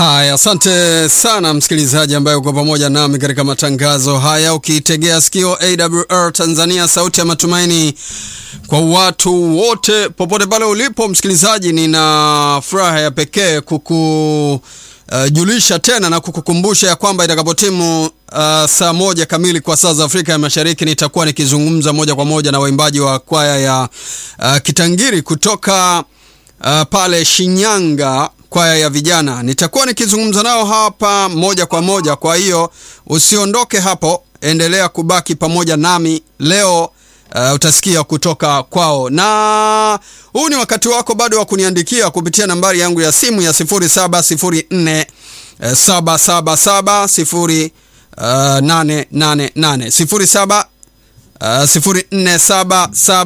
Haya, asante sana msikilizaji ambaye uko pamoja nami katika matangazo haya, ukiitegea sikio AWR Tanzania, sauti ya matumaini kwa watu wote popote pale ulipo. Msikilizaji, nina furaha ya pekee kukujulisha uh, tena na kukukumbusha ya kwamba itakapotimu uh, saa moja kamili kwa saa za Afrika ya Mashariki nitakuwa nikizungumza moja kwa moja na waimbaji wa kwaya ya uh, Kitangiri kutoka uh, pale Shinyanga kwaya ya vijana nitakuwa nikizungumza nao hapa moja kwa moja. Kwa hiyo usiondoke hapo, endelea kubaki pamoja nami leo. Uh, utasikia kutoka kwao, na huu ni wakati wako bado wa kuniandikia kupitia nambari yangu ya simu ya 0704 777 0888 07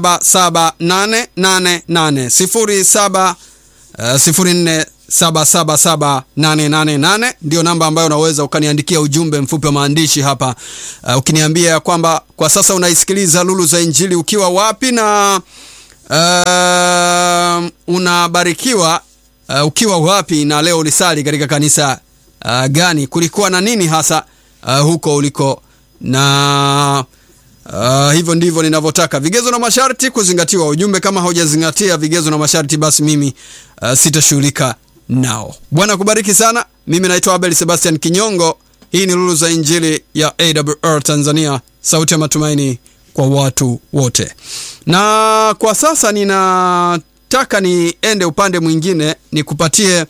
04777888 07 07777888 ndio namba ambayo unaweza ukaniandikia ujumbe mfupi wa maandishi hapa, uh, ukiniambia ya kwamba kwa sasa unaisikiliza Lulu za Injili ukiwa wapi na uh, unabarikiwa uh, ukiwa wapi na leo ulisali katika kanisa uh, gani, kulikuwa na nini hasa uh, huko uliko na Uh, hivyo ndivyo ninavyotaka. Vigezo na masharti kuzingatiwa. Ujumbe kama haujazingatia vigezo na masharti, basi mimi uh, sitashughulika nao. Bwana kubariki sana. Mimi naitwa Abel Sebastian Kinyongo. Hii ni Lulu za Injili ya AWR Tanzania, sauti ya matumaini kwa watu wote. Na kwa sasa ninataka niende upande mwingine nikupatie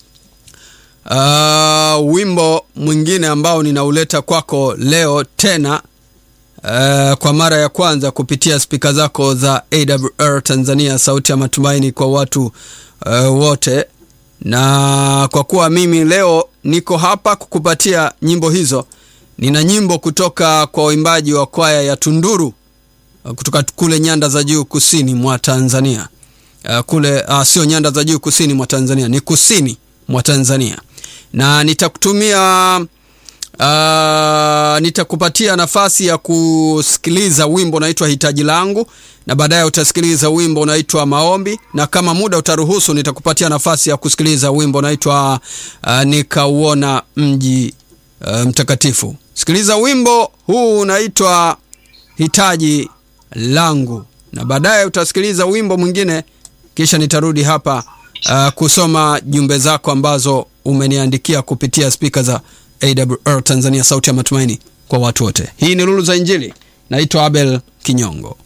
uh, wimbo mwingine ambao ninauleta kwako leo tena Uh, kwa mara ya kwanza kupitia spika zako za AWR Tanzania, sauti ya matumaini kwa watu uh, wote. Na kwa kuwa mimi leo niko hapa kukupatia nyimbo hizo, nina nyimbo kutoka kwa waimbaji wa kwaya ya Tunduru uh, kutoka kule nyanda za juu kusini mwa Tanzania uh, kule uh, sio nyanda za juu kusini mwa Tanzania, ni kusini mwa Tanzania, na nitakutumia Uh, nitakupatia nafasi ya kusikiliza wimbo unaitwa hitaji langu, na baadaye utasikiliza wimbo unaitwa maombi, na kama muda utaruhusu nitakupatia nafasi ya kusikiliza wimbo unaitwa uh, nikauona mji uh, mtakatifu. Sikiliza wimbo huu unaitwa hitaji langu, na baadaye utasikiliza wimbo mwingine, kisha nitarudi hapa uh, kusoma jumbe zako ambazo umeniandikia kupitia spika za AWR Tanzania, sauti ya matumaini kwa watu wote. Hii ni Lulu za Injili. Naitwa Abel Kinyongo.